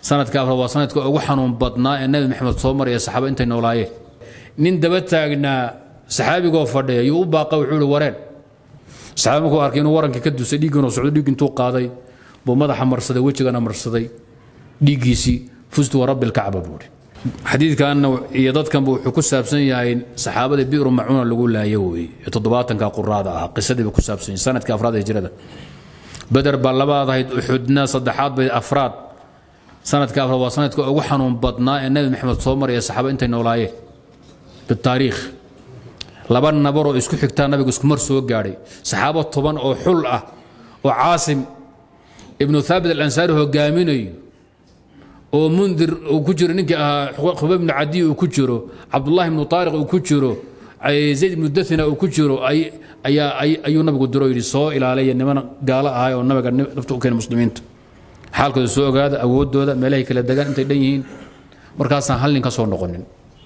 sanadka afraad waa sanadka ugu xanuun badnaa ee nabi maxamed soo maraya saxaaba intay noolaayeen nin daba taagnaa saxaabigoo fadhiya yuu u baaqa wuxuu ihi wareen saxaabi markuu arkay inuu warankii ka dusay dhiiggiinoo socdo dhiig intuu qaaday buu madaxa marsaday wejigana marsaday dhiiggiisii fustu warabbi lkacba buuhi xadiidkanna iyo dadkanba wuxuu ku saabsan yahay saxaabada bi'ru macuuna lagu laayo weeye ee toddobaatanka quraada ah qisadiiba ku saabsan yahay sanadkii afraad ee hijrada beder baa labaad ahayd uxudna saddexaad bay afraad sanadka afraad waa sanadka ugu xanuun badnaa ee nabi maxamed soo maraya saxaaba intay noolaayeen bitaariikh laba nabaroo isku xigtaa nabigu iskumar soo gaadhay saxaabo toban oo xul ah oo caasim ibnu thaabit alansaari hogaaminayo oo mundir uu ku jiro ninkii ahaa khubay ibnu cadiy uu ku jiro cabdullahi ibnu taariq uu ku jiro zayd ibnu dathina uu ku jiro ayaa ayuu nabigu diro yidhi soo ilaalaya niman gaalo ahay oo nabiga nafta u keena muslimiinta xaalkooda soo ogaada awooddooda meelahay kala degaan intay dhan yihiin markaasaan hal nin ka soo noqonin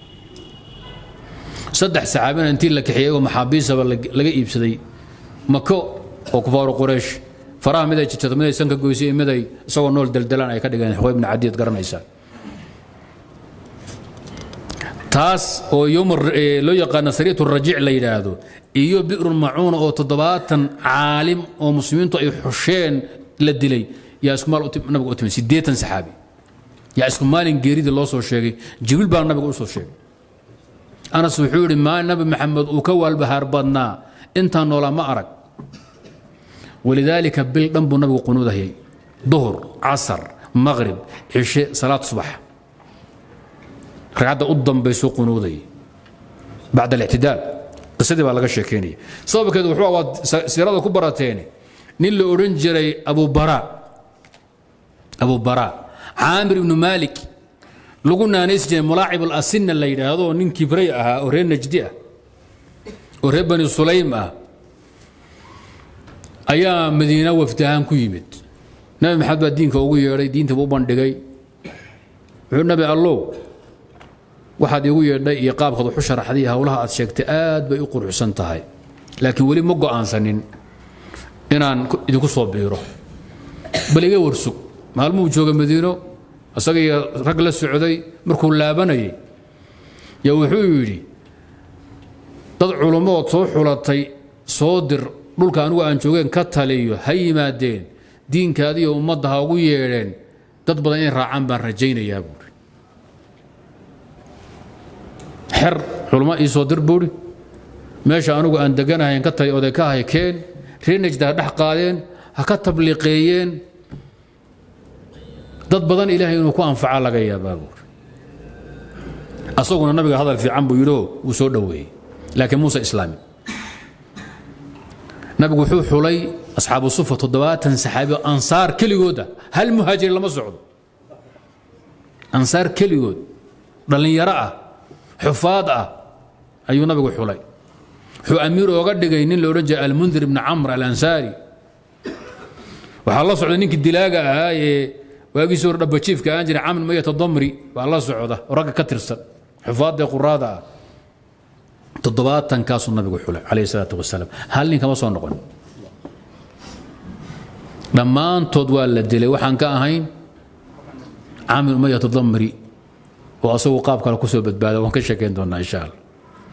saddex saxaabina intii la kaxiyey oo maxaabiisaba laga iibsaday mako oo kufaaru quraysh faraha miday jirtato miday sanka goysay iyo miday isagoo nool daldalaan ay ka dhigeen xuway ibnu cadiid garanaysaa taas oo yowm loo yaqaano sariyat rajiic la yidhaahdo iyo bi'run macuuna oo toddobaatan caalim oo muslimiintu ay xusheen la dilay yaa isku maal nabiga u timid siddeetan saxaabi yaa isku maalin geeridii loo soo sheegay jibriil baa nabiga u soo sheegay anas wuxuu yidhi maa nabi maxamed uu ka waalbahaar badnaa intaan noolaa ma arag walidaalika bil dhan buu nabigu qunuudahayay duhur casar maqrib cishe salaad subax ragcadda u dambaysuu qunuudayay bacda alictidaal qisadii baa laga sheekeynaya sababkeedu wuxuu awaad siirada ku barateen nin la odhan jiray abubara abubara caamir ibnu maalik lagu naanays jiray mulaacib alasina la yidhaahdo oo nin kibray ahaa oo reer najdi ah oo reer bani sulaym ah ayaa madiina wafdi ahaan ku yimid nabi maxamed baa diinka ugu yeedhay diintaba u bandhigay wuxuu nabi allow waxaad iigu yeedhay iyo qaabkaad waxu sharaxday iyo howlaha aad sheegtay aad bay u quruxsan tahay laakiin weli ma go'aansanin inaan idinku soo biiro bal iga warsug maalmuhu jooga madiino isaga iyo rag la socday markuu laabanayay yaa wuxuu yidhi dad culummood soo xulatay soo dir dhulka anigu aan joogeen ka taliyo ha yimaadeen diinkaadiiyo ummadda ha ugu yeedheen dad badan inay raacaan baan rajaynayaa buuri xer culummo ii soo dir buuri meesha anigu aan deganahayn ka tali oday ka ahay keen reer najda ha dhex qaadeen ha ka tabliiqeeyeen dad badan ilaahay inuu ku anfaca laga yaabaa buuri asaguna nabiga hadal fiican buu yidhio wuu soo dhoweeyey laakiin muuse islaami nabigu wuxuu xulay asxaabu sufa toddobaatan saxaabi ansaar keligooda hal muhaajiri lama socdo ansaar keligood dhallinyaro ah xufaad ah ayuu nabigu xulay wuxuu amiir ooga dhigay nin la odhan jiray almundir ibni camr alansaari waxaa la socda ninkii dilaaga ahaa ee waagiisii hore dhabajiifka aan jiray camr mayata damri baa la socda oo ragga ka tirsan xufaadda quraada ah toddobaatankaasuu nabigu xulay calayhi salaatu wasalaam hal nin kama soo noqon dhammaantood waa la dilay waxaan ka ahayn camir umayat damri oo asagu qaab kale kusoo badbaada waan ka sheekeyn doonaa insha allah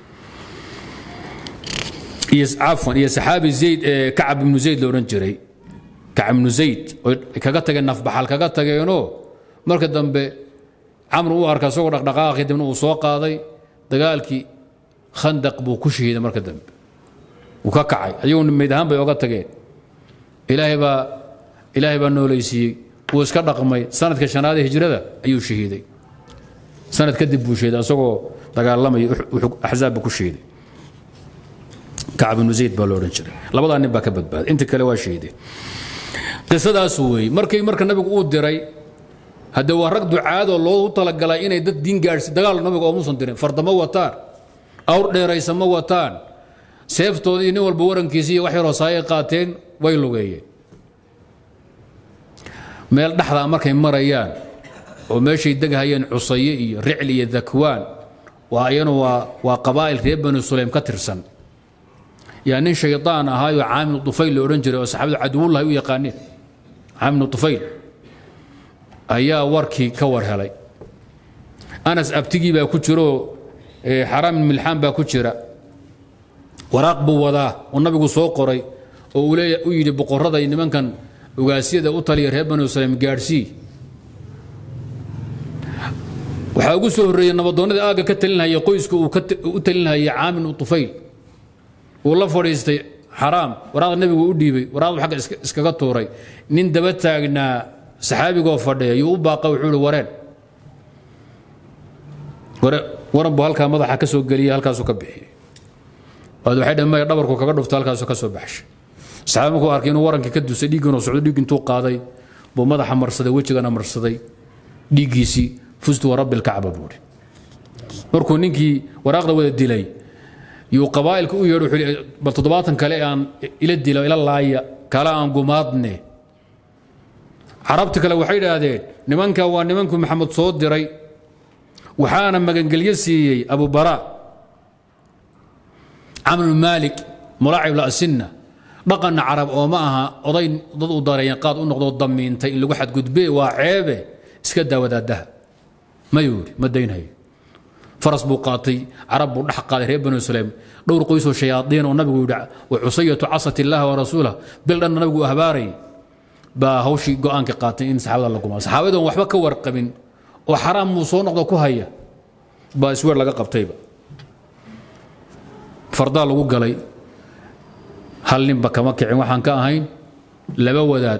iyo cafwan iyo saxaabi zayd ee kacab ibnu zayd la odhan jiray kacab ibnu zayd oy kaga tageen nafbaxal kaga tageenoo marka dambe camr u arka isagoo dhaqdhaqaaqi dibna uu soo qaaday dagaalkii khandaq buu ku shahiiday marka dambe wuu ka kacay ayaguna meyd ahaan bay oga tageen ilaahay baa ilaahay baa noolaysiiyey wuu iska dhaqmay sanadka shanaad ee hijrada ayuu shahiiday sanad kadib buu shahiiday isagoo dagaalamaya axzaab buu ku shahiiday kacab ibnu zayd baa lo odhan jiray labadaa nin baa ka badbaaday inta kale waa shahiideen qisadaas weeye markii marka nabigu uu diray hadde waa rag ducaadoo loogu talagalay inay dad diin gaadhsi dagaal nabiga oomuusan dirin fardama wataan awr dheeraysa ma wataan seeftoodii nin walba warankiisi iyo wax yaroo saayay qaateen way lugeeyeen meel dhexdaa markay marayaan oo meeshay degahayeen cusaye iyo ricli iyo dakwaan waa ayana waa waa qabaa'il reer bani sulaym ka tirsan yaa nin shaydaan ahaayoo caamil tufayl la odhan jiray oo saxaabadu caduwullahi u yaqaaneen caamil tufayl ayaa warkii ka war helay anas abtigii baa ku jiro xaraam ibn milxaan baa ku jira waraaq buu wadaa oo nabigu soo qoray oo uu leeya u yidhi boqorrada iyo nimankan ogaasyada u taliya reer banu saleem gaadhsii waxaa ugu soo horreeyey nabadoonnada aagga ka talinhaya qoyska uu u talinhayay caamin u tufayl uu la fadhiistay xaraam waraaqda nebigu u dhiibay waraaqdu xagga iskaga tuuray nin daba taagnaa saxaabigoo fadhiya yuu u baaqa wuxuu ihi wareen waran buu halkaa madaxa ka soo geliyay halkaasuu ka bixiyey waad waxay dhamay dhabarku kaga dhufto halkaasuu ka soo baxshay saxaabi markuu arkay inuu warankii ka dusay dhiiggiinuu socdo dhiig intuu qaaday buu madaxa marsaday wejigana marsaday dhiiggiisii fustu warabbi lkacba buuhi markuu ninkii waraaqda wada dilay yuu qabaa'ilka u yeedho wuxuu bal toddobaatan kale aan ila dilo ila laaya kala aan gumaadne carabti kale waxay idhaahdeen nimanka waa nimankuu maxamed soo diray waxaana magangelyo siiyey abubara camru maalik mulaacib lasinna dhaqanna carab oo ma aha oday dad u dareeyan qaad u noqdoo damiintay in lagu xadgudbe waa ceebe iska daa wadaadaha mayuu yidhi ma daynhayo faras buu qaatay carab buu dhex qaaday reer banu saleem dhowr qoysoo shayaadiin oo nabigu yidhi wa cusayatu casat illaha wa rasuulah bil dhanna nabigu ahbaarayay baa hawshii go'aanka qaatay in saxaabada la gumaa saxaabadoon waxba ka warqabin oo xaraam muu soo noqdo ku haya baa isweer laga qabtayba fardaa lagu galay hal ninba kama kicin waxaan ka ahayn laba wadaad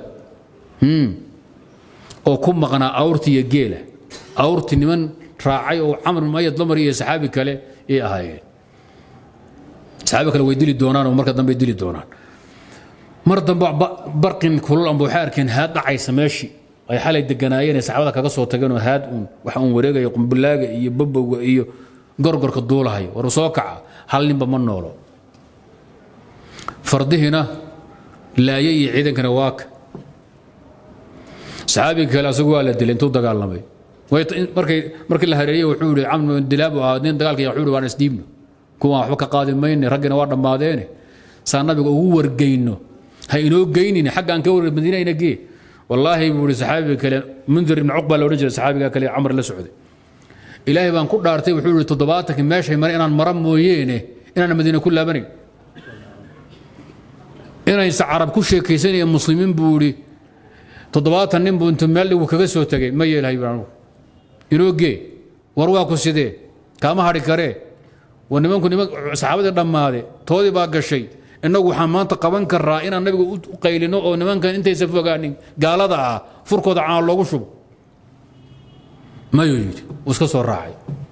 oo ku maqnaa awrti iyo geela awrti niman raacay oo camr mayad lamar iyo saxaabi kale ay ahaayeen saxaabi kale way dili doonaan oo marka dambe dili doonaan mar dambe barqin kulul amba waxay arkeen haad dhacaysa meeshii ay xalay deganaayeen ee saxaabada kaga soo tageen oo haad uun waxa uun wareegaya qumbulaaga iyo babowga iyo gorgorka duulahayo war soo kaca hal ninba ma noolo fardihiina laaye iyo ciidankana waaka saxaabiga kale asagu waa la dilay intuu dagaalamay markay markii la hareeyey wuxuu yihi camr dilaabu ahaa nin dagaalka wuxuu yihi waan isdhiibno kuwaan waxba ka qaadi mayne raggina waa dhammaadeene saa nabiga ugu wargeyno ha inoo geynine xaggaan ka warge madiina ina gee wallaahi buu yihi saxaabiga kale mundir ibn cuqba la odhan jiray saxaabiga kale camr la socday ilaahay baan ku dhaartay wuxuu yihi toddobaatankii meeshay mare inaan mara mooyeene inaan madiina ku laabanayn inaysa carab ku sheekaysanaya muslimiin buu yihi toddobaatan nin buu intuu meel dhigu kaga soo tegay ma yeelahay baan inoo gee war waa ku sidee kaama hadhi karee war nimanku niman saxaabadii dhammaade toodii baa gashay innagu waxaan maanta qaban karaa inaan nabiga u qaylino oo nimankan intaysa fogaanin gaalada ah furkooda caan loogu shubo mayuu yidhi wuu iska soo raacay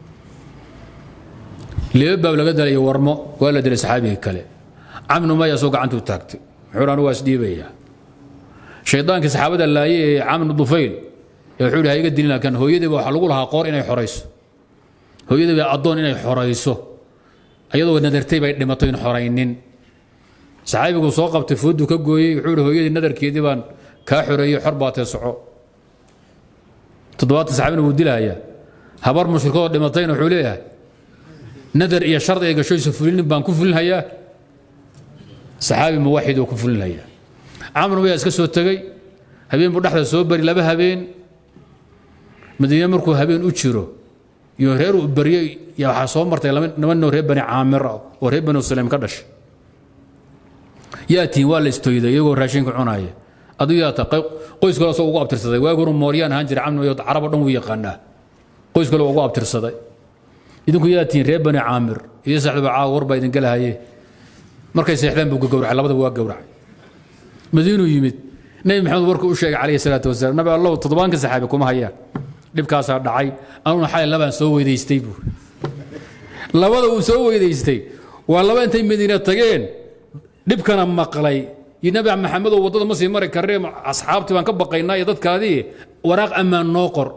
leba baab laga dalaya warmo waa la dilay saxaabigii kale camnu maya soo gacantuu taagtay wuxuu anu waa isdhiibayaa shaydaankii saxaabada laaye ee camnu dufayl ee wuxuu yidhi ha iga dilin laakiin hooyadiiba waxaa lagu lahaa qoor inay xorayso hooyadiiba addoon inay xorayso ayadoo nadartay bay dhimatay in xoraynin saxaabigu soo qabtay foodu ka gooyey wuxuu yidhi hooyadii nadarkeedii baan kaa xoreeyey xor baa tee soco toddobaatan saxaabina wuu dilahayaa habar mushrikadoo dhimatayna wuxuu leeyahay nadar iyo shardi ay gashoysa fulinin baan ku fulinhayaa saxaabi muwaxid oo ku fulinhayaa camr mayaa iska soo tegey habeen buu dhexda soo bari laba habeen madiine markuu habeen u jiro iyo reer uu baryey yaa waxaa soo martay laba noo reer bani caamir ah oo reer bani saleem ka dhashay yaatiin waa la istoyday iyagoo raashinka cunaaya aduu yaata qoys kale soo ugu abtirsaday waagi horu mooryaan ahaan jiray camr mayo carabo dhan wuu yaqaanaa qoys kale ugu abtirsaday idinku yaatiin reer bani caamir iyo saxdaba caawa war baa idin galahaye markay seexdeen buu gowracay labadaba waa gowracay madiinuu yimid nebi maxamed warka u sheegay calayhi salaatu wasalaam nabi allahu toddobaanka saxaabi kuma hayaan dhibkaasaa dhacay anuna xalay labaan soo weydaystay buu labada uu soo weydaystay waa laba intay madiina tageen dhibkana maqlay iyo nabi maxamedoo waddada ma sii mari karree asxaabtii baan ka baqaynaa iyo dadkaadii waraaq ammaan noo qor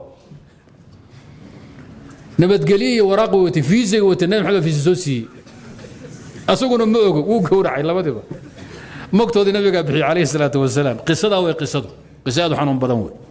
nabadgelye iyo waraaq watay fiisiga watay nabi maxamed fiisi soo siiyey asaguna ma ogo wuu gowracay labadiba mogtoodii nabigaa bixiyey calayhi salaatu wasalaam qisadaa way qisadu qisa aad u xanuun badan wey